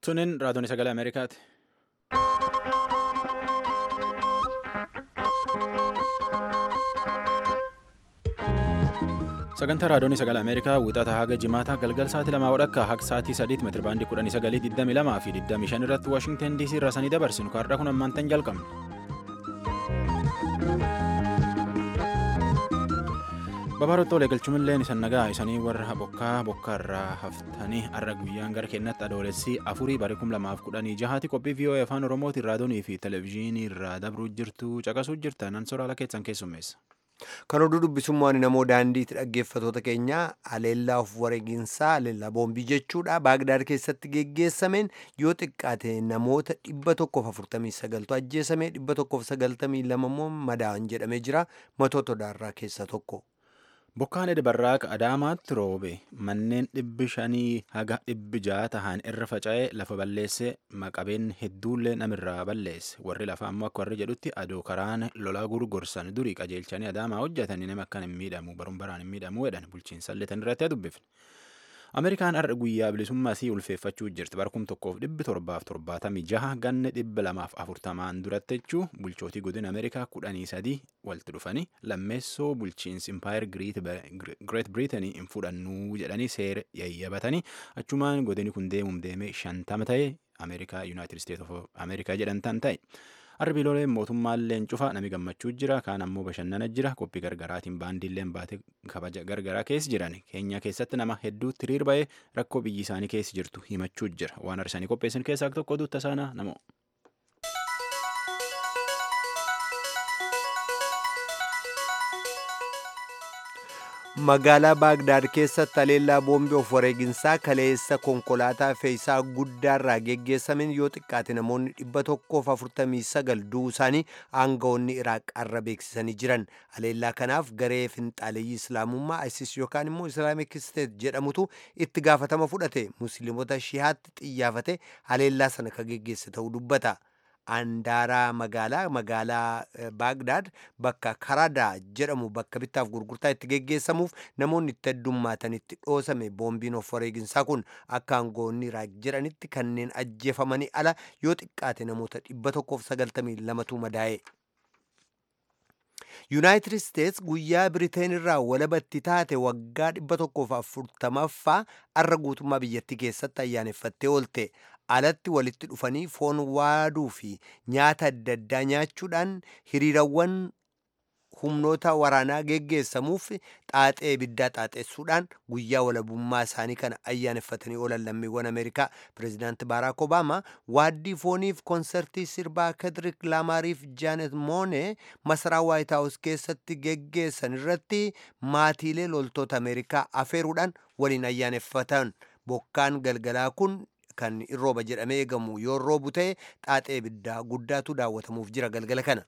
Tuniin raadiyoon sagalee Ameerikaati. Sagantaa raadiyoon sagalee Ameerikaa wixata haga jimaataa galgal sa'aatii lamaa wadhakka haga sa'aatii sadiitti meetira baandii kudhanii sagalii digdamii lamaa fi digdamii shan irratti Waashingtan DC irraa sanii dabarsinu kaarraa kun ammaantan jalqabne. Babaarottoo waliigalchuun isan nagaa isanii warra bokkaa bokkaarraa haftanii har'a guyyaan gara kennatti adoolessi afurii bara kum lamaaf kudhanii jahaati qophii VOA afaan oromootiin raadiyoonii fi televezyiinii irraa dabruu jirtu caqasuu jirtan an soraala keessan keessummeessa. Kan oduu dubbisummaan namoo daandiitti dhaggeeffatoota keenya aleellaa of wareeginsaa aleellaa boombii jechuudha. Baagdaad keessatti geggeessameen yoo xiqqaate namoota dhibba tokkoof afurtamii sagaltu ajjeesame dhibba tokkoof sagaltamii lama immoo madaa'an jedhamee jira matoota odaarraa keessa tokko. Bokkaan Edbarraaq Adaamaatti roobe manneen dhibbi shanii haga dhibbi ja'a tahan irra faca'ee lafa balleesse maqabeen hedduullee namirraa balleesse warri lafa ammoo akka warri jedhutti adoo karaan lolaa gurgorsan durii qajeelchanii Adaamaa hojjetanii nama akkan hin miidhamu baruun baraan hin miidhamu jedhan bulchiinsa illee tan irratti dubbifne. Ameerikaan har'a guyyaa bilisummaa isii ulfeeffachuu jirti barkum tokkoof dhibbi torbaaf torbaatamii jaha ganne dhibba lamaaf afurtamaan duratti jechuu bulchootii godina Ameerikaa kudhanii sadii walitti dhufanii lammeessoo bulchiinsi impaayir Greet Biriitanii hin fudhannuu jedhanii seera yayyabatanii achumaan godini kun deemuun deemee shantama ta'e Ameerikaa Yuunaayitid Isteet of Ameerikaa jedhamtan ta'e. Arbiilolee mootummaalleen cufa nami gammachuu jira kaan ammoo bashannana jira qophii gargaraatiin baandiilleen baate kabaja gargaraa keessa jiran keenya keessatti nama hedduu tiriir ba'ee rakkoo biyyi isaanii keessa jirtu himachuu jira waan arsanii qopheessan keessaa tokko duutta saanaa namoo. magaalaa baagdaad keessatti aleellaa boombii of wareeginsaa kaleessa konkolaataa fe'iisaa guddaarraa geggeessameen yoo xiqqaate namoonni dhibba tokkoof afurtamii sagal du'uu isaanii aangawoonni iraaq arra beeksisanii jiran aleellaa kanaaf garee finxaaleeyyii islaamummaa isis yookaan immoo islaamik isteet jedhamutu itti gaafatama fudhate musliimota shihaatti xiyyaafate aleellaa sana ka geggeesse ta'uu dubbata. Andaaraa magaalaa magaalaa Baagdaad bakka Karadaa jedhamu bakka bittaaf gurgurtaa itti geggeessamuuf namoonni itti heddummaatanitti dhoosame boombiin of wareeginsaa kun akka aangoonni iraaq jedhanitti kanneen ajjeefamanii ala yoo xiqqaate namoota dhibba tokkoof sagaltamii lamatu madaa'e. yuunaayitid isteets guyyaa biriteen irraa walabatti taate waggaa dhibba tokkoof afurtamaffaa arra guutummaa biyyattii keessatti ayyaaneffattee oolte alatti walitti dhufanii foon waaduu fi nyaata adda addaa nyaachuudhaan hiriirawwan humnoota waraanaa geggeessamuuf xaaxee ibiddaa xaaxessuudhaan guyyaa walabummaa isaanii kana ayyaaneffatanii oolan lammiiwwan ameerikaa pireezidaanti baaraak obaamaa waaddii fooniif konsertii sirbaa kedrik laamaariif jaanet moone masaraa waayit haawus keessatti geggeessan irratti maatiilee loltoota ameerikaa afeeruudhaan waliin ayyaaneffatan bokkaan galgalaa kun kan rooba jedhamee eegamu yoo roobu ta'e xaaxee ibiddaa guddaatu daawwatamuuf jira galgala kana.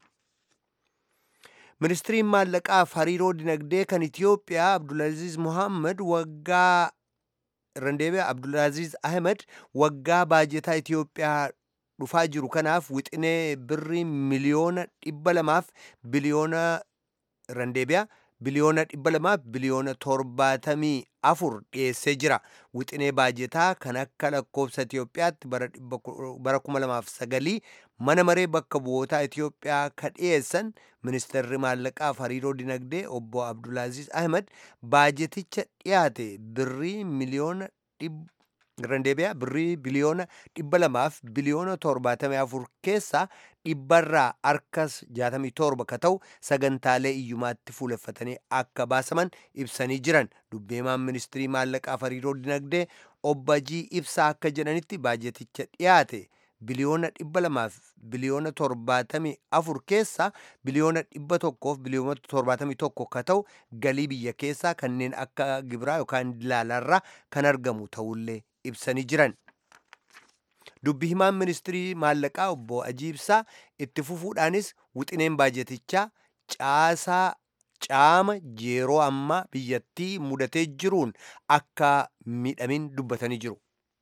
ministiriin maallaqaaf hariiroo dinagdee kan itiyoophiyaa abdulaziz muhammad waggaa randeebee abdulaziz ahmed waggaa baajetaa itiyoophiyaa dhufaa jiru kanaaf wixinee birrii miliyoona dhibba lamaaf biliyoona randeebiyaa biliyoona dhibba lamaaf biliyoona torbaatamii afur dhiyeessee jira wixinee baajetaa kan akka lakkoofsa itiyoophiyaatti bara kuma lamaaf sagalii mana maree bakka bu'ootaa itiyoophiyaa ka dhiyeessan ministeerri maallaqaaf hariiroo dinagdee obbo abdulaaziz ahmed baajeticha dhiyaate birrii miliyoona randeebiyaa birrii biliyoona dhibba lamaaf biliyoona torbaatamii afur keessaa dhibbarraa harkas jaatamii torba ka ta'u sagantaalee iyyumaatti fuuleffatanii akka baasaman ibsanii jiran dubbeemaan ministirii maallaqaaf hariiroo dinagdee obbajii ibsaa akka jedhanitti baajeticha dhiyaate biliyoona dhibba lamaaf biliyoona torbaatamii afur keessaa biliyoona dhibba tokkoof biliyoona torbaatamii tokko ka ta'u galii biyya keessaa kanneen akka gibiraa yookaan dilaalarraa kan argamu ta'ullee ibsanii jiran. dubbi himaan ministirii maallaqaa obbo ajiibsaa itti fufuudhaanis wixineen baajetichaa caasaa caama yeroo ammaa biyyattii mudatee jiruun akka miidhamin dubbatanii jiru.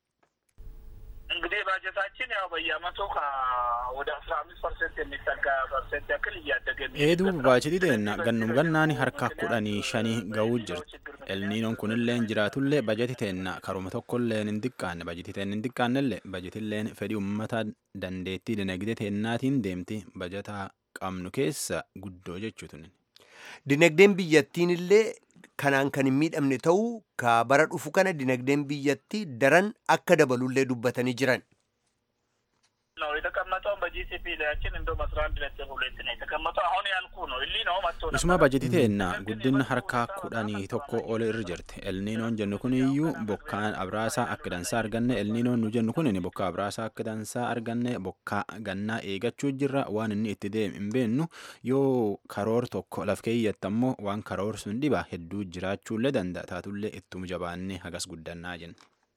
እንግዲህ ባጀታችን ያው በየአመቱ ወደ አስራ አምስት ፐርሰንት የሚጠጋ ፐርሰንት ያክል እያደገ Eeduu baajeti deenna gannum gannaani harka kudhanii shanii ga'uu jirti. elniinoon kunilleen jiraatullee bajeti teenna karuma tokkolleen hin diqqaanne bajeti teenna hin diqqaannellee bajetilleen fedhii ummata dandeettii dinagdee teennaatiin deemti bajeta qabnu keessa guddoo jechuutu. Dinagdeen biyyattiin illee kanaan kan hin miidhamne ta'uu ka bara dhufu kana dinagdeen biyyattii daran akka dabalullee dubbatanii jiran. ነው የተቀመጠው በጂሲፒ ላያችን እንደውም አስራ አንድ ነጥብ ሁለት ነው የተቀመጠው። አሁን ያልኩ ነው እሊ ነው መጥቶ Isuma bajeti teenna guddinna harkaa kudhanii tokko ol irra jirti. Elniinoon jennu kun iyyuu bokkaan abraasaa akka dansaa arganne elniinoon nu jennu kun bokkaa abraasaa akka dansaa arganne bokkaa gannaa eegachuu jirra waan inni itti deemu hin beennu yoo karoor tokko laf keeyyatti ammoo waan karoor sun dhiba hedduu jiraachuullee danda'a taatullee ittuma jabaannee hagas guddannaa jenna.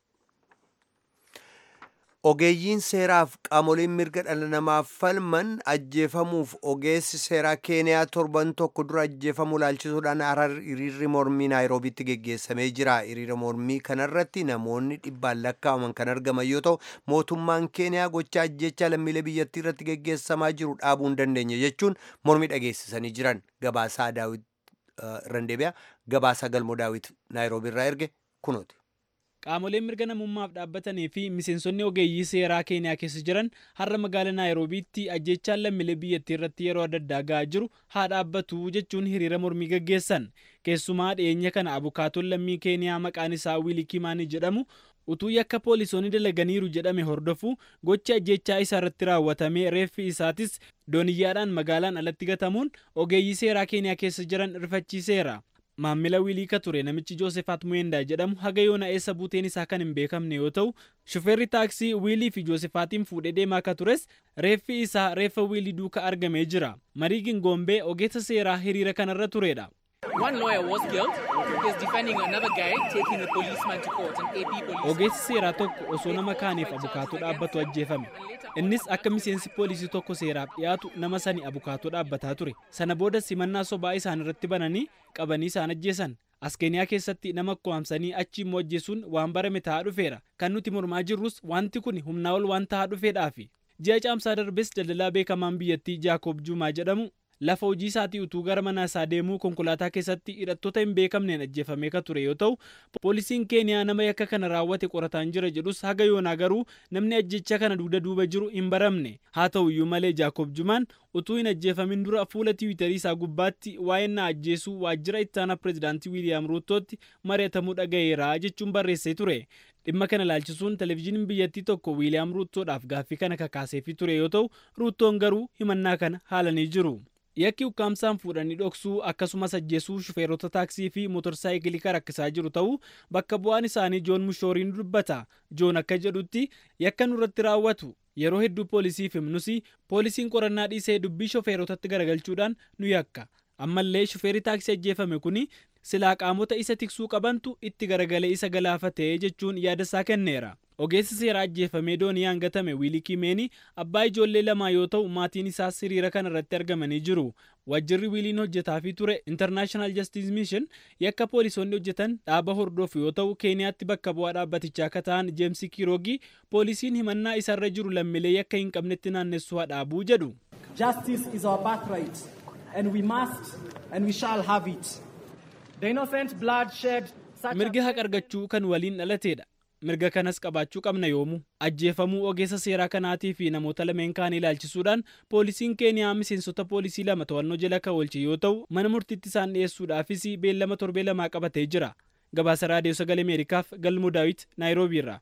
Ogeeyyiin seeraaf qaamoleen mirga dhala namaaf falman ajjeefamuuf ogeessi seeraa keeniyaa torban tokko dura ajjeefamuu laalchisuudhaan harar hiriirri mormii naayiroobiitti geggeessamee jira. Hiriira mormii kanarratti namoonni dhibbaan lakkaa'aman kan argaman yoo ta'u mootummaan keeniyaa gocha ajjechaa lammiilee biyyattii irratti geggeessamaa jiru dhaabuu hin dandeenye jechuun mormii dhageessisanii jiran. Gabaasaa daawit Randeebiyaa gabaasaa galmoo daawit naayiroobii irraa erge kunooti. Qaamoleen mirga namummaaf dhaabbatanii fi miseensonni ogeeyyii seeraa keeniyaa keessa jiran har'a magaalaa naayiroobiitti ajjechaan lammiilee biyyattii irratti yeroo adda addaa ga'aa jiru haa dhaabbatu jechuun hiriira mormii gaggeessan. Keessumaa dhiyeenya kana abukaatoon lammii keeniyaa maqaan isaa wiilii kimaanii jedhamu utuu yakka poolisoonni dalaganiiru jedhame hordofu gocha ajjechaa isaa irratti raawwatame reeffi isaatis dooniyyaadhaan magaalaan alatti gatamuun ogeeyyii seeraa keeniyaa keessa jiran rifachiiseera. Maammila wiilii ka ture namichi Joosefaat Muyendaa jedhamu haga yoona eessa buuteen isaa kan hin beekamne yoo ta'u, shufeerri taaksii wiilii fi Joosefaatiin fuudhee deemaa ka tures reeffi isaa reeffa wiilii duuka argamee jira. Marii Gingoombee ogeessa seeraa hiriira kanarra turedha. One lawyer was killed. He's defending another guy taking a policeman to court, an AP policeman. Ogeessi seeraa tokko osoo nama kaaniif abukaatoo dhaabbatu ajjeefame. Innis akka miseensi poolisii tokko seeraaf dhiyaatu nama sani abukaatoo dhaabbataa ture. Sana booda simannaa sobaa isaan irratti bananii qabanii isaan ajjeesan. As Keeniyaa keessatti nama ko'amsanii achi immoo ajjeesuun waan barame ta'aa dhufeera. Kan nuti mormaa jirrus wanti kun humnaa ol waan ta'aa dhufeedhaafi. Ji'a caamsaa darbes daldalaa beekamaan biyyattii Jaakob Juumaa jedhamu lafa hojii isaatii utuu gara mana isaa deemuu konkolaataa keessatti hidhattoota hin beekamneen ajjeefamee ka ture yoo ta'u poolisiin keeniyaa nama yakka kana raawwate qorataan jira jedhus haga yoonaa garuu namni ajjecha kana dugda duuba jiru hin baramne haa ta'u iyyuu malee jaakob jumaan utuu hin ajjeefamin dura fuula tiwiitarii isaa gubbaatti waa'ee na ajjeesuu waajjira ittaanaa pireezidaantii wiiliyaam ruuttootti mari'atamuu dhaga'eera jechuun barreessee ture. dhimma kana laalchisuun televezyiiniin biyyattii tokko wiiliyaam ruuttoodhaaf gaaffii kana kakaaseefii ture yoo ta'u ruuttoon garuu himannaa kana haalanii jiru. yakki ukkaamsaan fuudhanii dhoksuu akkasumas ajjeesuu shufeerota taaksii fi mootorsaayikilii kan rakkisaa jiru ta'uu bakka bu'aan isaanii joon mushooriin dubbata joon akka jedhutti yakka nurratti raawwatu yeroo hedduu poolisiif himnus poolisiin qorannaa dhiisee dubbii shufeerotatti garagalchuudhaan nu yakka ammallee shufeerri taaksii ajjeefame kun silaa qaamota isa tiksuu qabantu itti garagalee isa galaafatee jechuun yaada isaa kenneera. ogeessi seeraa ajjeefamee doonii hangatame wiilii kimeeni abbaa ijoollee lamaa yoo ta'u maatiin isaas hiriira kana irratti argamanii jiru wajjirri wiiliin hojjetaafii ture intarnaashinaal jastiis miishin yakka poolisoonni hojjetan dhaaba hordofu yoo ta'u keeniyaatti bakka bu'aa dhaabbatichaa akka ta'an jeemsi kiroogii poolisiin himannaa isarra jiru lammiilee yakka hin qabnetti naannessuu hadhaabuu jedhu. Justice is our birthright and we must and we shall have it. The innocent blood shed such mirga haqa argachuu kan waliin dhalateedha. mirga kanas qabaachuu qabna yoomu ajjeefamuu ogeessa seeraa kanaatii fi namoota lameen kaanii ilaalchisuudhaan poolisiin keeniyaa miseensota poolisii lama to'annoo jala kan oolche yoo ta'u mana murtiitti isaan dhiyeessuudhaafis beellama torbee lamaa qabatee jira gabaasa raadiyoo sagalee ameerikaaf galmoo daawit naayiroobii irraa.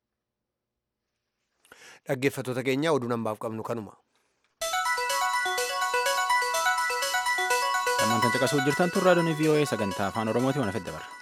dhaggeeffattoota keenya oduu nambaaf qabnu kanuma. Ammaan caqasuu jirtan tun raadiyoon VOA sagantaa afaan Oromooti waan afedda bara.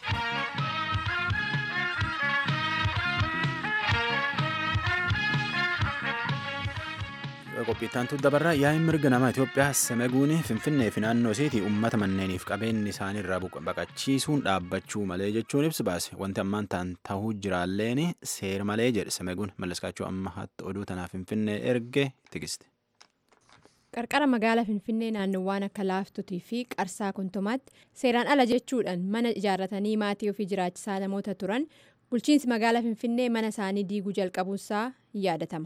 qophiittantu dabarraa yaa'in mirga namaa Itoophiyaa semeguun finfinnee fi naannoo isiitii uummata manneeniif qabeenyi isaanii irraa baqachiisuun dhaabbachuu malee jechuun ibsi baase wanti ammaan ta'an ta'uu jiraalleen seera malee jedhe semeguun mallaskaachuu amma hatti oduu tanaaf finfinnee erge tikiste. qarqara magaalaa finfinnee naannowwan akka laaftutii fi qarsaa kuntumaatti seeraan ala jechuudhaan mana ijaarratanii maatii ofii jiraachisaa namoota turan bulchiinsi magaalaa finfinnee mana isaanii diiguu jalqabuusaa yaadatama.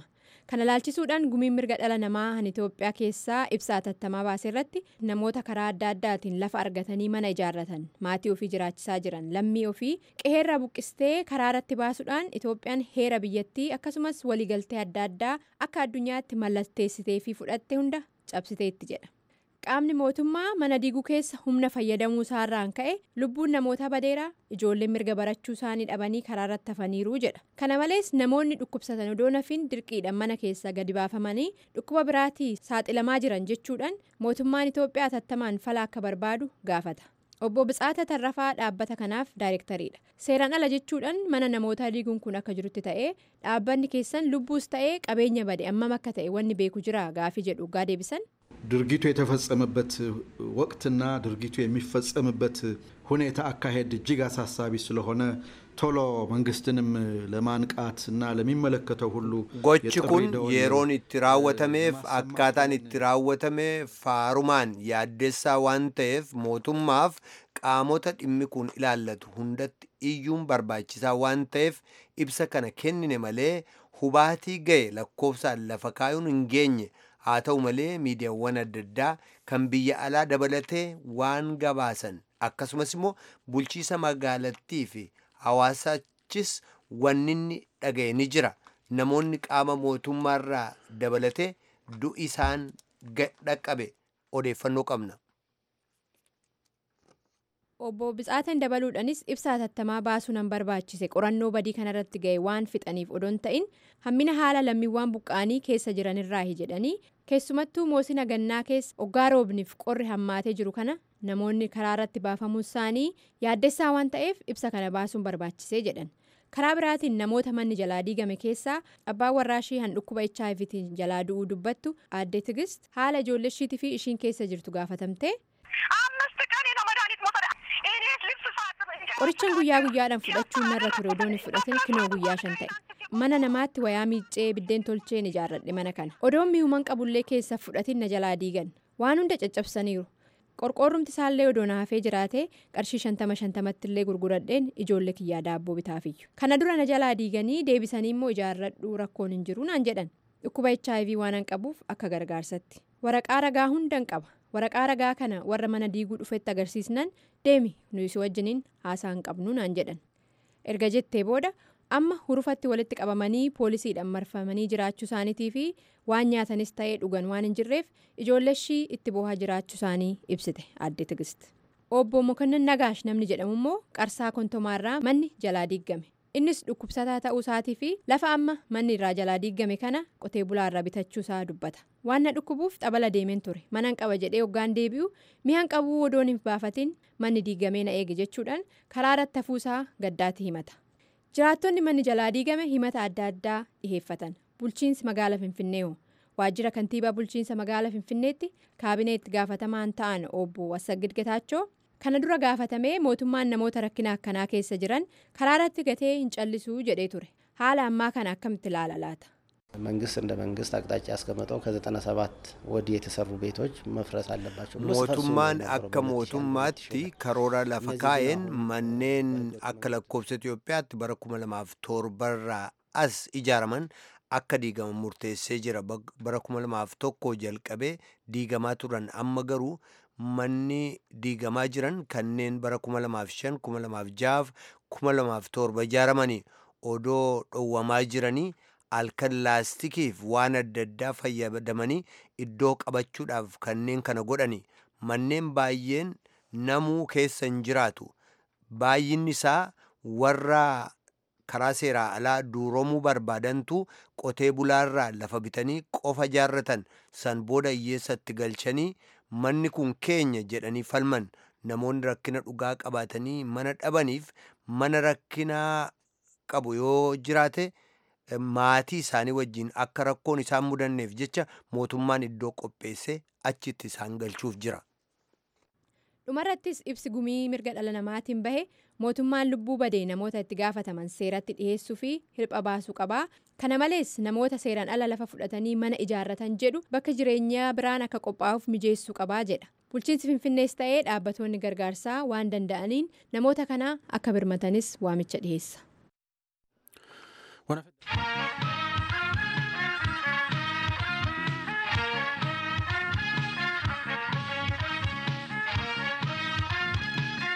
kana laalchisuudhaan gumiin mirga dhala namaa han itoophiyaa keessaa ibsaa tattamaa baase irratti namoota karaa adda addaatiin lafa argatanii mana ijaarratan maatii ofii jiraachisaa jiran lammii ofii qe'eerraa buqqistee karaa irratti baasuudhaan itoophiyaan heera biyyattii akkasumas waliigaltee adda addaa akka addunyaatti mallatteessitee fi fudhatte hunda cabsiteetti jedha. qaamni mootummaa mana diiguu keessa humna fayyadamuu isaarraan ka'e lubbuun namoota badeeraa ijoolleen mirga barachuu isaanii dhabanii karaa irratti hafaniiru jedha kana malees namoonni dhukkubsatan odoo nafiin dirqiidhaan mana keessa gadi baafamanii dhukkuba biraatii saaxilamaa jiran jechuudhaan mootummaan itoophiyaa tattamaan fala akka barbaadu gaafata. obbo Bitsaata Tarrafaa dhaabbata kanaaf daayirektariidha. Seeraan ala jechuudhaan mana namoota diiguun kun akka jirutti ta'ee dhaabbanni keessan lubbuus ta'ee qabeenya bade ammam akka ta'e wanni beeku jira gaafii jedhu gaa deebisan. ድርጊቱ የተፈጸመበት ወቅትና ድርጊቱ የሚፈጸምበት ሁኔታ አካሄድ እጅግ አሳሳቢ ስለሆነ ቶሎ መንግስትንም ለማንቃት እና ለሚመለከተው ሁሉ gochi kun yeroon itti raawwatameef akkaataan itti raawwatame faarumaan yaaddessaa waan ta'eef mootummaaf qaamota dhimmi kun ilaallatu hundatti iyyuun barbaachisaa waan ta'eef ibsa kana kennine malee hubaatii ga'e lakkoofsaan lafa kaayuun hin geenye haa ta'u malee miidiyaawwan adda addaa kan biyya alaa dabalatee waan gabaasan akkasumas immoo bulchiisa magaalattii fi hawaasachis wanninni dhaga'e ni jira namoonni qaama mootummaarraa dabalatee du'i isaan dhaqqabe odeeffannoo qabna. obbo Bitsaatan dabaluudhaanis ibsaa tattamaa baasuu nan barbaachise qorannoo badii kanarratti ga'e waan fixaniif odoon ta'in hammina haala lammiiwwan buqqaanii keessa jiranirraahi jedhanii keessumattuu moosina gannaa keessa oggaa roobniif qorri hammaatee jiru kana namoonni karaa irratti baafamuun isaanii yaaddessaa waan ta'eef ibsa kana baasuun barbaachisee jedhan karaa biraatiin namoota manni jalaa diigame keessaa abbaan warraashii han dhukkuba hiv jalaa du'uu dubbattu aadde tigist haala ijoolleeshiitii fi ishiin keessa jirtu gaafatamte. qorichaan guyyaa guyyaadhaan fudhachuun narra ture odoon fudhatin kinoo guyyaa shan ta'e mana namaatti wayaa miiccee biddeen tolcheen ijaarradhe mana kana odoon mi'uuman qabullee keessa fudhatin na jalaa diigan waan hunda caccabsaniiru qorqoorrumti isaallee odoo naafee jiraate qarshii shantama shantamatti illee gurguradheen ijoollee kiyyaa daabboo bitaafiyyu kana dura na jalaa diiganii deebisanii immoo ijaarradhuu rakkoon hin jiru naan jedhan dhukkuba hiv waan an qabuuf akka gargaarsatti waraqaa ragaa hundan qaba waraqaa ragaa kana warra mana diiguu dhufetti agarsiisnan deemi nuyi wajjiniin haasaa hin qabnu naan jedhan erga jettee booda amma hurufatti walitti qabamanii poolisiidhaan marfamanii jiraachuu isaaniitii fi waan nyaatanis ta'ee dhugan waan hin jirreef ijoolleeshii itti boohaa jiraachuu isaanii ibsite aadde tigist obbo mokonnin nagaash namni jedhamu immoo qarsaa kontomaarraa manni jalaa diigame innis dhukkubsataa ta'uu isaatii fi lafa amma manni irraa jalaa diigame kana qotee bulaarraa bitachuu isaa dubbata waan na dhukkubuuf xabala deemeen ture manan qaba jedhee hoggaan deebi'u mi'aan qabuu odoon hin baafatin manni diigamee na eege jechuudhaan karaa irratti hafuusaa gaddaatti himata jiraattonni manni jalaa diigame himata adda addaa dhiheeffatan bulchiinsi magaala finfinnee hoo waajjira kantiibaa bulchiinsa magaala finfinneetti kaabinee itti gaafatamaan ta'an obbo Wassagid Getaachoo kana dura gaafatamee mootummaan namoota rakkina akkanaa keessa jiran karaa irratti gatee hin callisuu jedhee ture haala ammaa kana akkamitti ilaala laata. መንግስት እንደ መንግስት አቅጣጫ ያስቀመጠው ከዘጠና ሰባት ወዲህ የተሰሩ ቤቶች መፍረስ አለባቸው ብሎ mootummaan akka mootummaatti karoora lafa kaa'een manneen akka lakkoofsa Itoophiyaatti bara kuma lamaaf torbarraa as ijaaraman akka diigaman murteessee jira bara kuma lamaaf tokko jalqabee diigamaa turan amma garuu manni diigamaa jiran kanneen bara kuma lamaaf shan kuma lamaaf jaaf kuma lamaaf torba ijaaramanii odoo dhowwamaa jiranii halkan laastikiif waan adda addaa fayyadamanii iddoo qabachuudhaaf kanneen kana godhani manneen baay'een namuu keessa hin jiraatu baay'inni isaa warra karaa seeraa alaa duuromuu barbaadantu qotee bulaarraa lafa bitanii qofa jaarratan san booda hiyyeessatti galchanii manni kun keenya jedhanii falman namoonni rakkina dhugaa qabaatanii mana dhabaniif mana rakkinaa qabu yoo jiraate maatii isaanii wajjin akka rakkoon isaan mudanneef jecha mootummaan iddoo qopheesse achitti isaan galchuuf jira. dhumarrattis ibsi gumii mirga dhala namaatiin bahe mootummaan lubbuu badee namoota itti gaafataman seeratti dhiheessuu fi hirpha baasuu qabaa kana malees namoota seeraan ala lafa fudhatanii mana ijaarratan jedhu bakka jireenyaa biraan akka qophaa'uuf mijeessuu qabaa jedha bulchiinsi finfinnees ta'ee dhaabbattoonni gargaarsaa waan danda'aniin namoota kanaa akka birmatanis waamicha dhiheessa.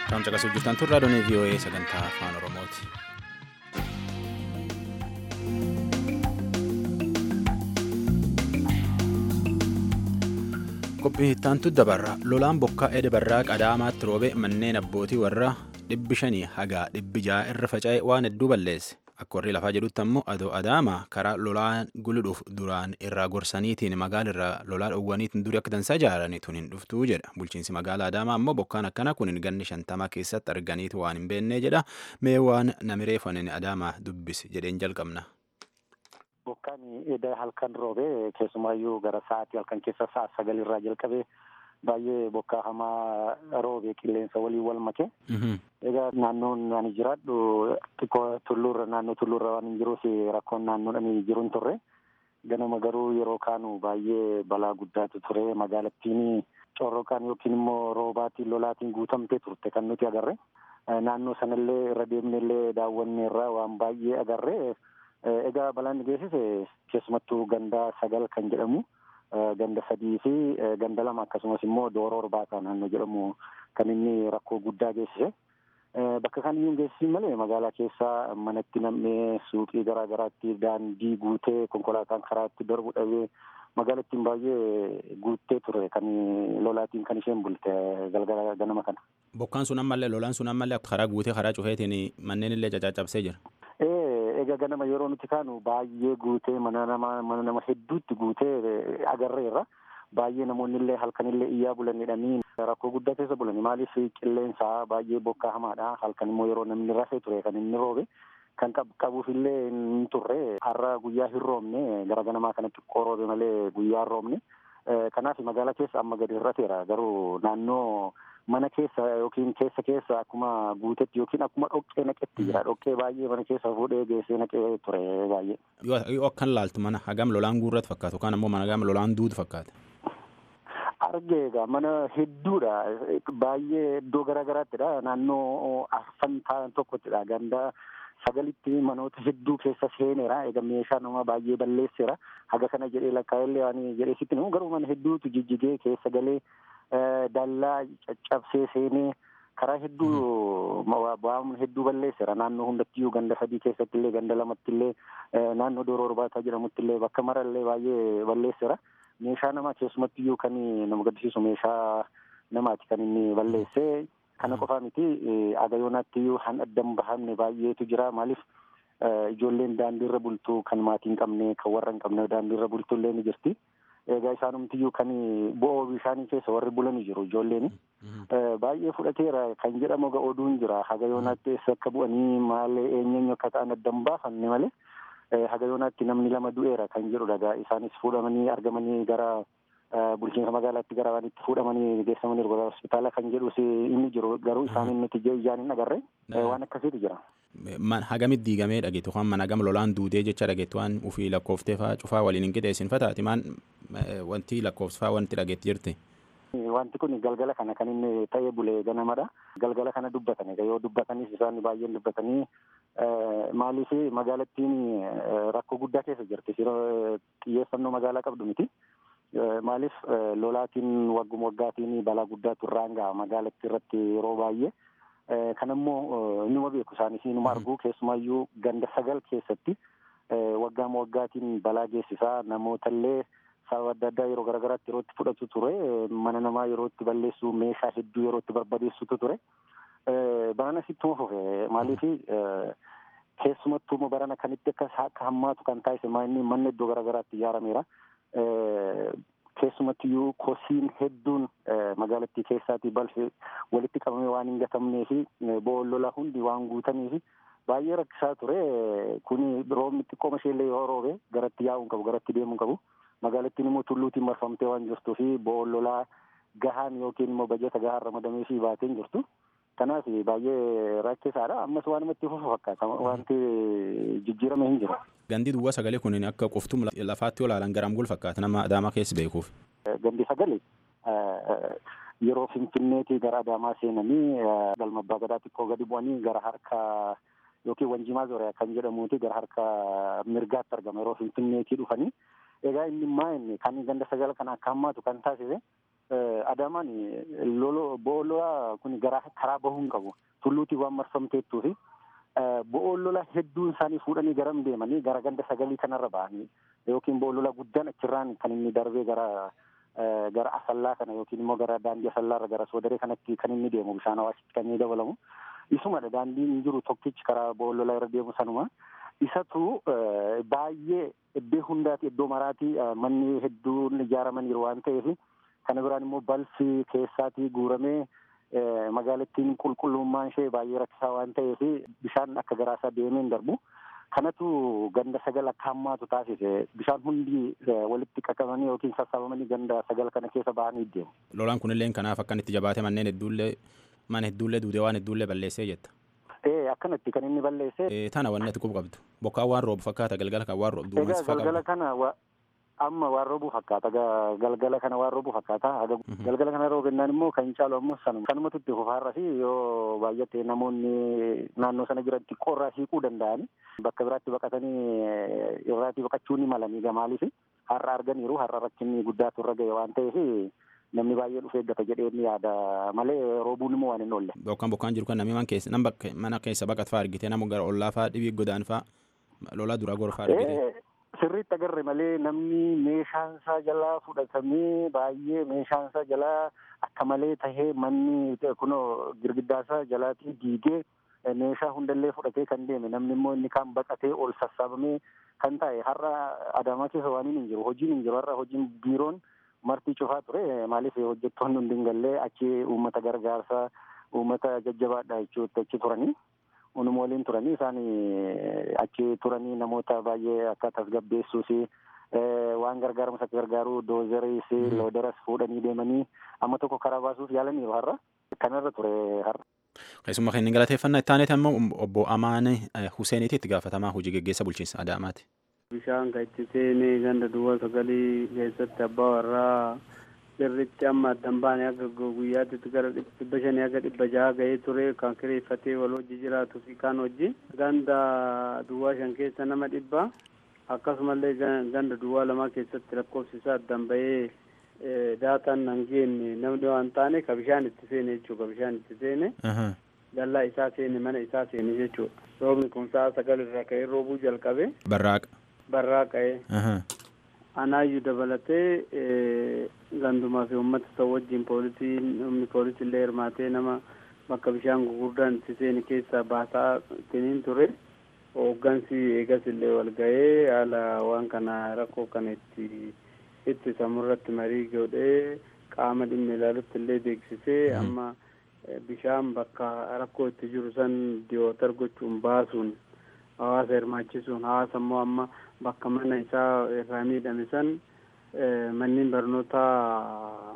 Kan caqasuu jirtan tun raadiyoon VOA sagantaa afaan Oromooti. Qophii ittaantu dabarra. Lolaan bokkaa ede barraa qadaamaatti roobe manneen abbootii warra dhibbi shanii hagaa dhibbi ja'a irra faca'e waan hedduu balleesse. Akka warri lafaa jedhutti ammoo adoo adaama karaa lolaan guluudhuuf duraan irraa gorsaniitiin magaala irraa lolaa dhoowwaniitiin durii akka dansaa ijaaranii tun hin dhuftuu jedha. Bulchiinsi magaalaa adaamaa ammoo bokkaan akkana kun ganni shantamaa keessatti arganiitu waan hin beennee jedha. Mee waan namiree fanin adaamaa dubbisi jedheen jalqabna. Bokkaan eda halkan roobee keessumaayyuu gara sa'aatii halkan keessa sa'a sagal irraa jalqabee baay'ee bokkaa hamaa roobee qilleensa waliin wal make. Egaa naannoon ani jiraadhu xiqqoo tulluurra naannoo tulluurra waan hin jiruuf rakkoon naannoon ani jiru hin turre. Ganama garuu yeroo kaanu baay'ee balaa guddaatu ture magaalattiin corroqaan yookiin immoo roobaatiin lolaatiin guutamtee turte kan nuti agarre. Naannoo sanallee irra deemnellee daawwanne irraa waan baay'ee agarre. Egaa balaan geessise keessumattuu ganda sagal kan jedhamu. ganda sadii fi ganda lama akkasumas immoo dooroo orbaataa naannoo jedhamu kan inni rakkoo guddaa geessise. Bakka kan iyyuu geessisin malee magaalaa keessaa manatti nam'ee suuqii garaa garaatti daandii guutee konkolaataan karaatti darbu dhabee magaalattiin baay'ee guuttee ture kan lolaatiin kan isheen bulte galgala ganama kana. Bokkaan sun ammallee lolaan sun ammallee karaa guutee karaa cufeetiin manneen illee caccabsee jira. egaa ganama yeroo nuti kaanu baay'ee guutee mana nama mana nama hedduutti guutee agarreerra. Baay'ee namoonni illee halkan illee iyyaa bulanidhanii rakkoo guddaa keessa bulani maaliif qilleensaa baay'ee bokkaa hamaadha halkan immoo yeroo namni rafee ture kan inni roobe kan qabuuf illee hin turre har'a guyyaa hin roobne gara ganamaa kanatti xiqqoo roobe malee guyyaa hin roobne kanaaf magaalaa keessa amma gadi hir'ateera garuu naannoo mana keessa yookiin keessa keessa akkuma guutetti yookiin akkuma dhoqqee naqetti jira dhoqqee baay'ee mana keessa fuudhee geessee naqee ture baay'ee. Yoo akkan laaltu mana hagam lolaan guurratti fakkaatu yookaan ammoo mana hagam lolaan duutu fakkaata. Argee egaa mana hedduudha baay'ee iddoo garaa garaattidha naannoo arfan ta'an tokkottidha ganda sagalitti manoota hedduu keessa seeneera egaa meeshaa nama baay'ee balleesseera haga kana jedhee lakkaa'ellee waan jedhee sitti namu garuu mana hedduutu jijjigee keessa galee dallaa caccabsee seenee karaa hedduu waan hedduu balleesseera naannoo hundattiyyuu ganda sadii keessatti illee ganda lamatti illee naannoo dooroo orbaataa jedhamutti illee bakka marallee baay'ee balleesseera meeshaa namaa keessumattiyyuu kan nama gaddisiisu meeshaa namaati kan inni balleessee kana qofaa miti agayoonaattiyyuu han addan bahamne baay'eetu jira maaliif ijoolleen daandiirra bultu kan maatii hin qabne kan warra hin qabne daandiirra bultu illee ni jirti. egaa isaanumtiyyuu kan bo'oo bishaanii keessa warri bulanii jiru ijoolleen baay'ee fudhateera kan jedhamu ga oduun jira hagayoonaatti eessa akka bu'anii maal eenyeenyu akka ta'an addan baafanne malee hagayoonaatti namni lama du'eera kan jedhudha egaa isaanis fuudhamanii argamanii gara bulchiinsa magaalaatti gara waan itti fuudhamanii geessamanii hospitaala kan jedhus inni jiru garuu isaan inni ijaan hin agarre waan akkasiitu jira. Hagamit diigamee dhageettu waan mana gama lolaan duudee jecha dhageettu waan ufii lakkooftee fa'aa cufaa waliin hin qixeessin fataati maan wanti lakkoofsfaa wanti dhageetti jirti. Wanti kun galgala kana kan inni ta'ee bulee ganamadha. Galgala kana dubbatan egaa yoo dubbatanis isaan baay'een dubbatanii maaliif magaalattiin rakkoo guddaa keessa jirti xiyyeeffannoo magaalaa qabdu miti. Maaliif lolaatiin wagguma waggaatiin balaa guddaatu irraan ga'a magaalattii irratti yeroo baay'ee. Kanammoo inuma beeku isaanis inuma argu keessumaayyuu ganda sagal keessatti waggaama waggaatiin balaa geessisaa namootallee sababa adda addaa yeroo garaagaraatti yeroo itti fudhatu ture mana namaa yeroo itti balleessu meeshaa hedduu yeroo itti barbadeessutu ture. Barana sittuma fufe maaliif keessumattuu barana kanitti akka akka hammaatu kan taasise manni iddoo garaagaraatti ijaarameera. keessumattiyyuu kosiin hedduun magaalattii keessaatii balfi walitti qabamee waan hin gatamnee fi bo'oon lola hundi waan guutanii fi baay'ee rakkisaa ture kuni roobni xiqqooma isheellee yoo roobe garatti yaa'uu hin qabu garatti deemuu hin qabu magaalattiin immoo tulluutiin marfamtee waan jirtuu fi bo'oon lolaa gahaan yookiin immoo bajata gahaan ramadamee fi baatee hin jirtu. Kanaaf baay'ee rakkisaadha ammas waan namatti fufu fakkaata wanti jijjiirame hin jiru. Gandi duwwaa sagalee kun akka qoftum lafaatti olaalan garam gul fakkaata nama adaamaa keessa beekuuf. Gandi sagalee yeroo finfinneetii gara adaamaa seenanii galma abbaa gadaa xiqqoo gadi bu'anii gara harka yookiin wanjimaa zooriyaa kan jedhamuuti gara harka mirgaatti argama yeroo finfinneetii dhufanii. Egaa inni maa inni kan ganda sagala kana akka hammaatu kan taasise Adaamaan bo'oo lolaa kun gara karaa bahuu hin qabu. Tulluutiin waan marfamteettuu fi bo'oo lola hedduun isaanii fuudhanii garam deemanii gara ganda sagalii kanarra ba'anii yookiin bo'oo lola guddaan achirraan kan inni darbee gara gara asallaa kana yookiin immoo gara daandii asallaarra gara soodaree kanatti kan inni deemu bishaan hawaasitti kan inni dabalamu. Isumadha daandiin jiru tokkichi karaa bo'oo lola irra deemu sanuma. Isatu baay'ee iddoo hundaati iddoo maraati manni hedduun ijaaramaniiru waan ta'eef kana biraan immoo balfi keessaatii guuramee magaalattiin qulqullummaan ishee baay'ee rakkisaa waan ta'eef bishaan akka garaasaa deemee hin darbu. Kanatu ganda sagal akka hammaatu taasise bishaan hundi walitti qaqqabanii yookiin sassaabamanii ganda sagal kana keessa bahanii deemu. Lolaan kunillee kanaaf akkanatti jabaate manneen hedduullee mana hedduullee duudee waan hedduullee balleessee jetta. Ee akkanatti kan inni balleesse. Tana wanni ati qubu qabdu. Bokkaan waan roobu fakkaata galgala kan waan roobu duumessi fakkaata. Galgala kana amma waan roobuu fakkaata galgala kana waan roobuu fakkaata galgala kana roobennaan immoo kan caalu ammoo sanuma kanumatu itti fufaarra fi yoo baay'ate namoonni naannoo sana jiran xiqqoorraa siiquu danda'ani bakka biraatti baqatanii irraatii baqachuu ni malanii gamaaliif har'a arganiiru har'a rakkinni guddaatu irra ga'e waan ta'eef namni baay'ee dhufee eeggata jedhee ni yaada malee roobuun immoo waan hin oolle. Bokkaan bokkaan jiru kan namni man keessa nama mana keessa baqat fa'aa argite nama gara ollaa fa'aa dhibii godaan fa'aa lolaa duraa gora fa'aa argite. Sirriitti agarre malee namni meeshaan isaa jalaa fudhatamee baay'ee meeshaan isaa jalaa akka malee tahee manni kunoo girgiddaa isaa jalaatii diigee meeshaa hundallee fudhatee kan deeme namni immoo inni kaan baqatee ol sassaabamee kan taa'e har'a adaamaa keessa waan hin jiru hojiin hin jiru har'a hojiin biiroon martii cufaa ture maaliif hojjettoonni hundi hin gallee achi uummata gargaarsaa uummata jajjabaadha jechuutti achi turanii. Unuma waliin turanii isaan achi turanii namoota baay'ee akka tasgabbeessuus waan gargaaramus akka gargaaru doozeriis looderas fuudhanii deemanii amma tokko karaa baasuuf yaalaniiru har'a kanarra ture har'a. Keessumaa kan inni galateeffannaa itti aaneeti ammoo obbo Amaan Huseeniiti itti gaafatamaa hojii geggeessa bulchiinsa Adaamaati. Bishaan kan itti seenee ganda duwwaa sagalii keessatti abbaa warraa sirritti amma addan baane akka guyyaatti gara dhibba shanii akka dhibba jaha ga'ee ture kan kireeffatee wal hojii jiraatu fi kaan hojii ganda duwwaa shan keessa nama dhibba akkasumallee ganda duwwaa lamaa keessatti lakkoofsi isaa addan ba'ee daataan nan geenne namni waan taane ka bishaan itti seene jechuudha ka bishaan itti seene dallaa isaa seene mana isaa seene jechuudha roobni kun sa'a sagal irraa ka'ee roobuu jalqabe barraaqa barraaqa'ee anaayyuu dabalatee gandumaa fi uummata isa wajjin poolisiin humni poolisii illee hirmaatee nama bakka bishaan gurguddaan itti seeni keessaa baasaa ittiin ture hooggansi eegas illee wal ga'ee haala waan kana rakkoo kana itti itti samurratti marii godhee qaama dhimma ilaalutti illee beeksisee amma bishaan bakka rakkoo itti jiru san diyootar gochuun baasuun hawaasa hirmaachisuun hawaasa immoo amma bakka mana isaa irraa miidhame san manneen barnootaa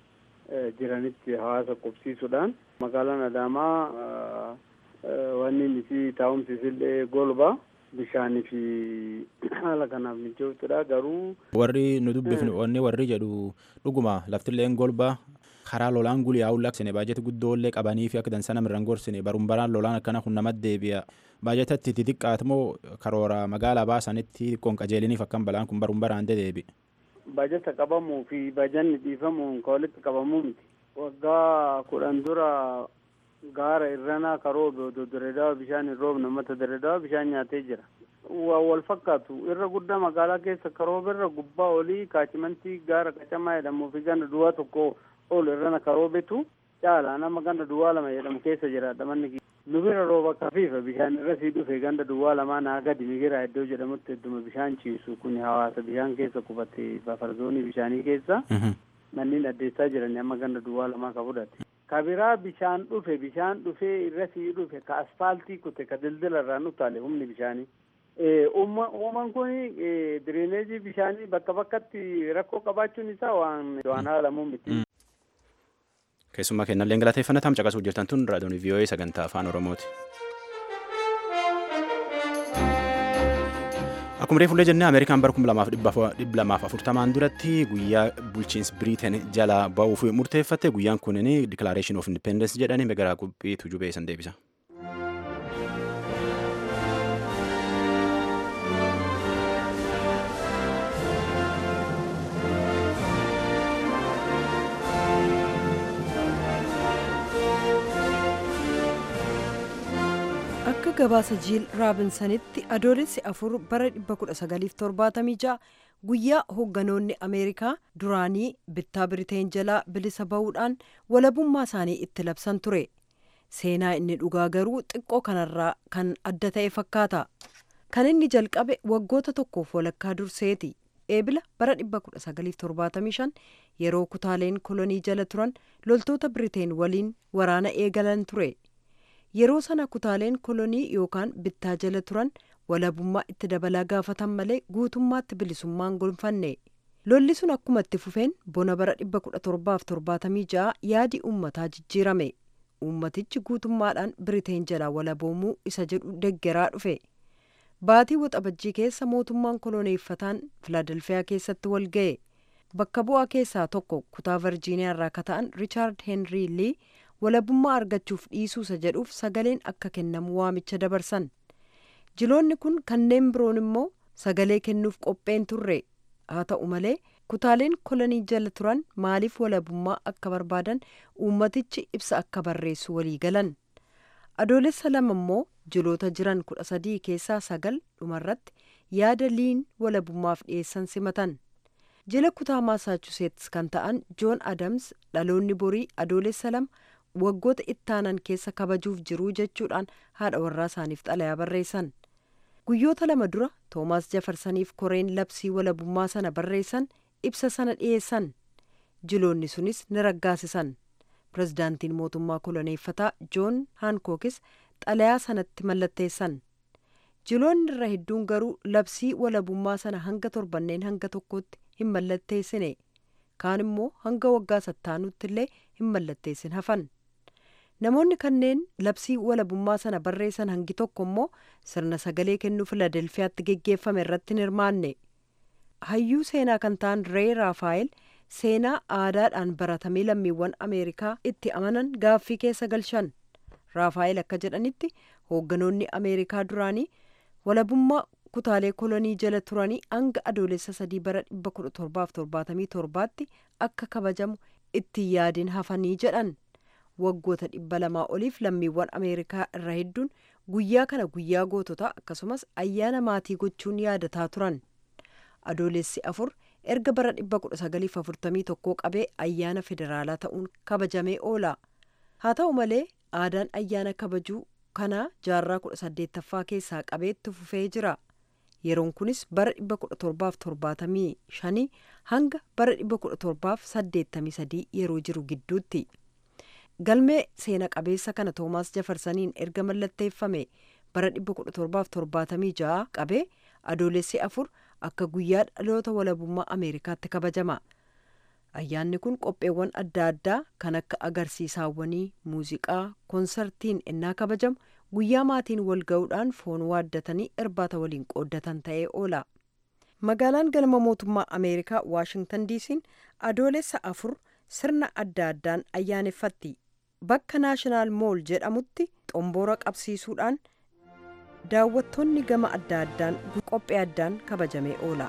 jiranitti hawaasa qubsiisuudhaan magaalaan adaamaa wanni isii taa'umsi isillee golba bishaanii fi haala kanaaf mijootudha garuu. warri nu dubbifnu wanni warri jedhu dhuguma laftilleen golba karaa lolaan guliyaa ullaksine baajata guddoollee qabanii fi akka dansa namirraan gorsine baruun baraan lolaan akkana kun namatti deebi'a baajatatti xixiqqaat moo karoora magaalaa baasanitti xiqqoon qajeeliniif akkam balaan kun baruun baraan deebi. Baajata qabamuu fi baajanni dhiifamuun ka walitti qabamuu miti. Waggaa kudhan dura gaara irranaa karoobe odoo direedawa bishaan hin roobne uummata direedawa bishaan nyaatee jira. Waa wal fakkaatu irra guddaa magaalaa keessa karoobe irra gubbaa olii kaachimantii gaara qacamaa jedhamuu fi ganda duwwaa tokko ol irrana karoobetu caala nama ganda duwwaa lama jedhamu keessa jiraadha manni nu bira rooba kafiifa bishaan irra sii dhufe ganda duwwaa lamaa naa gadi migira iddoo jedhamutti hedduma bishaan ciisu kun hawaasa bishaan keessa qubate bafarzoonii bishaanii keessa manneen addeessaa jiranii amma ganda duwwaa lamaa ka fudhate. Ka biraa bishaan dhufe bishaan dhufee irra sii dhufe ka asfaaltii kute ka dildila irraan utaale humni bishaanii. Uumaan kun diriineejii bishaanii bakka bakkatti rakkoo qabaachuun isaa waan waan haalamuu miti. Keessumaa kennallee galateeffannaa caqasuu jirtan tun raadiyoon VOA sagantaa afaan Oromooti. Akkuma reefullee jennee Ameerikaan bara kuma lamaaf dhibba lamaaf afurtamaan duratti guyyaa bulchiinsi Biriiteen jala ba'uuf murteeffatte guyyaan kunin Declaration of Independence jedhanii garaa qophii tujubee san deebisa. akka gabaasa jiil raabinsanitti adoolessi afur bara 1976 guyyaa hoogganoonni ameerikaa duraanii bittaa biriteen jalaa bilisa ba'uudhaan walabummaa isaanii itti labsan ture seenaa inni dhugaa garuu xiqqoo kanarraa kan adda ta'e fakkaata kan inni jalqabe waggoota tokkoof walakkaa durseeti eebila bara 1975 yeroo kutaaleen kolonii jala turan loltoota biriteen waliin waraana eegalan ture yeroo sana kutaaleen kolonii yookaan bittaa jala turan walabummaa itti dabalaa gaafatan malee guutummaatti bilisummaan gonfanne lolli sun akkuma itti fufeen bona bara 1776 yaadi uummataa jijjiirame uummatichi guutummaadhaan biriteen jalaa walaboomuu isa jedhu deggeraa dhufe baatii waxabajjii keessa mootummaan koloneeffataan filaadelfiyaa keessatti wal ga'e bakka bu'aa keessaa tokko kutaa virjiiniyaa irraa akka ta'an riichaard heenrii lii walabummaa argachuuf dhiisuusa jedhuuf sagaleen akka kennamu waamicha dabarsan jiloonni kun kanneen biroon immoo sagalee kennuuf qopheen turre haa ta'u malee kutaaleen kolonii jala turan maaliif walabummaa akka barbaadan uummatichi ibsa akka barreessu walii galan adoolessa lama immoo jiloota jiran kudha sadii keessaa sagal dhumarratti yaada liin walabummaaf dhiyeessan simatan jila kutaa maasaachuseets kan ta'an joon adams dhaloonni borii adoolessa lama waggoota ittaanan keessa kabajuuf jiruu jechuudhaan haadha warraa isaaniif xalayaa barreessan guyyoota lama dura toomaas jafarsaniif koreen labsii walabummaa sana barreessan ibsa sana dhiyeessan jiloonni sunis ni raggaasisan pirezidaantiin mootummaa koloneeffataa joon haankookis xalayaa sanatti mallatteessan jiloonni irra hedduun garuu labsii walabummaa sana hanga torbanneen hanga tokkotti hin mallatteessine kaan immoo hanga waggaa sattaanutti illee hin mallatteessin hafan namoonni kanneen labsii walabummaa sana barreessan hangi tokko immoo sirna sagalee kennuu filadelfiyaatti geggeeffame irratti hin hirmaanne hayyuu seenaa kan ta'an ree raafaayel seenaa aadaadhaan baratamee lammiiwwan ameerikaa itti amanan gaaffii keessa galchan raafaayel akka jedhanitti hoogganoonni ameerikaa duraanii walabummaa kutaalee kolonii jala turanii hanga adoolessa sadii bara 1777tti akka kabajamu itti yaadin hafanii jedhan waggoota dhibba lamaa oliif lammiiwwan ameerikaa irra hedduun guyyaa kana guyyaa goototaa akkasumas ayyaana maatii gochuun yaadataa turan adoolessi afur erga bara 1941 qabee ayyaana federaalaa ta'uun kabajamee oola haa ta'u malee aadaan ayyaana kabajuu kanaa jaarraa 18ffaa keessaa qabeetti fufee jira yeroon kunis bara 1775 hanga bara 1783 yeroo jiru gidduutti galmee seena qabeessa kana toomaas jafarsaniin erga mallatteeffame bara 1776 qabee adoolessi afur akka guyyaa dhaloota walabummaa ameerikaatti kabajama ayyaanni kun qopheewwan adda addaa kan akka agarsiisaawwanii muuziqaa koonsartiin ennaa kabajamu guyyaa maatiin wal ga'uudhaan foon waaddatanii irbaata waliin qooddatan ta'ee oola magaalaan galma mootummaa ameerikaa waashingtan diisiin adoolessa afur sirna adda addaan ayyaaneffatti bakka naashinaal mool jedhamutti xomboora qabsiisuudhaan daawwattoonni gama adda addaan qophee addaan kabajamee oola.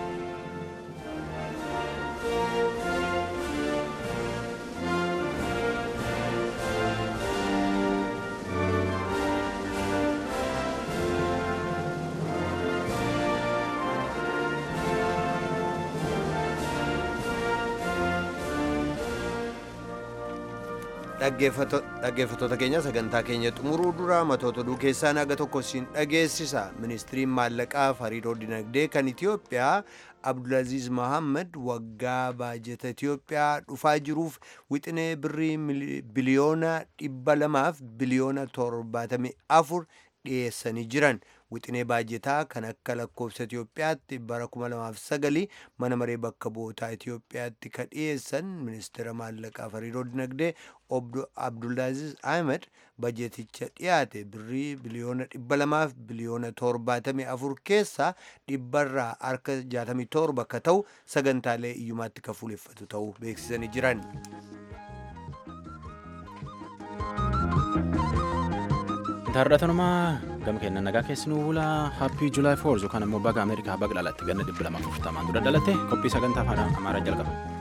dhaggeeffattoota keenya sagantaa keenya xumuruu dura matoota oduu keessaa naga tokko siin dhageessisa ministiriin maallaqaa hariiroo dinagdee kan itiyoophiyaa abdulaziz mohammad waggaa baajeta itiyoophiyaa dhufaa jiruuf wixinee birrii biliyoona dhibba lamaaf biliyoona torbaatamii afur dhiyeessanii jiran wixinee baajetaa kan akka lakkoofsa Itiyoophiyaatti bara 2009 mana maree bakka bu'ootaa Itiyoophiyaatti ka dhiyeessan ministeera maallaqaa hariiroo dinagdee obbo Abdulaaziz Ahmed bajeeticha dhiyaate birrii biliyoona 200 fi biliyoona 74 keessaa dhibbarraa harka 67 akka ta'u sagantaalee iyyumaatti ka fuuleffatu ta'uu beeksisanii jiran. Taardatanuma gama kenna nagaa keessanuu bula happii July 4 yookaan immoo baga Ameerikaa baga dhalatte ganna 240 dura dhalatte qophii sagantaa afaan Amaaraa jalqaba.